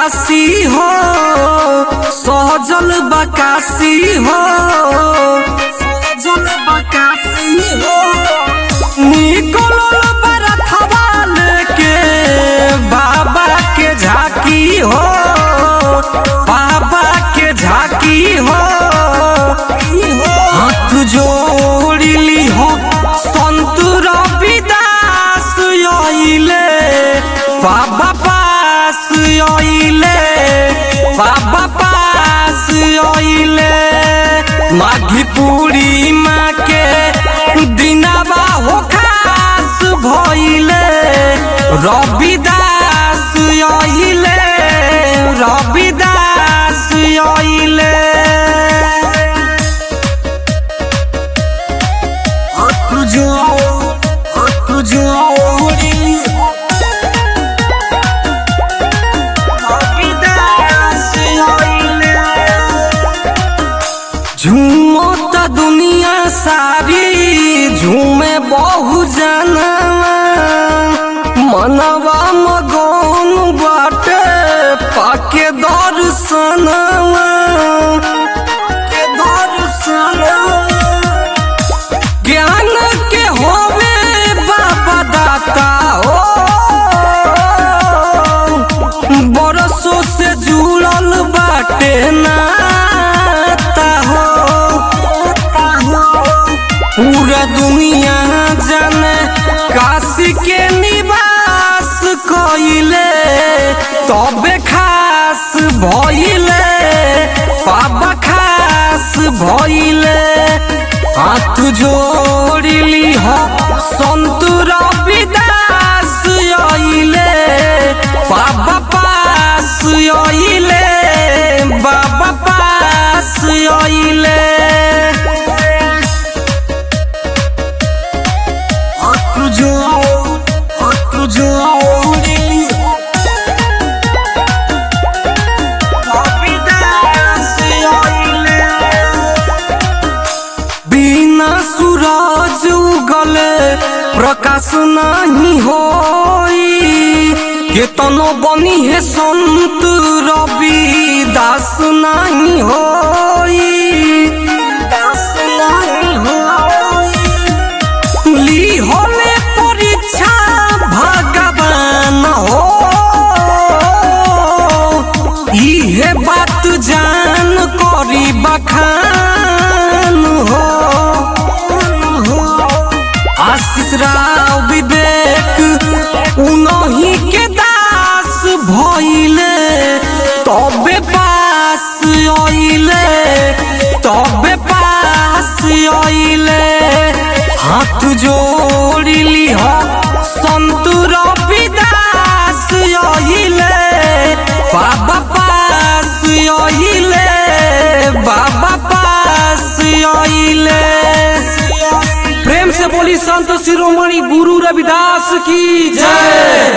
काशी हो सहजल बकासी हो सहजल बकासी हो निकलल बरथवा लेके बाबा के झाकी हो बाबा के झाकी हो हाथ जोड़िली हो संत रविदास आइले बाबा पास आइले बाबा पास आइले माघी पूर्णिमा के दिनवा हो खास भइले रविदास आइले रविदास आइले हाथ जोड़ हाथ जोड़ी रविदास आइले झूमत दुनिया सारी झूमे बहु जनवा मनवा मगन बाटे पाके दर्शनवा के दर्शनवा ज्ञान के होवे बाबा दाता हो बरसों से जुड़ल बाटे नाता हो पूरा दुनिया जाने काशी के निवास कइले तबे खास भइले बाबा खास भइले हाथ जोड़िली हो संत रविदास आइले बाबा पास आइले बाबा पास आइले हाथ जोड़ हाथ जोड़िली रविदास आइले बिना सूरज उगले प्रकाश नहीं होई केतनो बनी है संत रवि दास नहीं होई दास नहीं होई ली होले परीक्षा भगवान हो इहे बात जान करी बखान हो आशीष राव विवेक उनही के दास भइले तबे पास आइले तबे पास आइले हाथ जोड़िली हो संत रविदास आइले बाबा पास आइले बाबा पास आइले प्रेम से बोली संत शिरोमणि गुरु रविदास की जय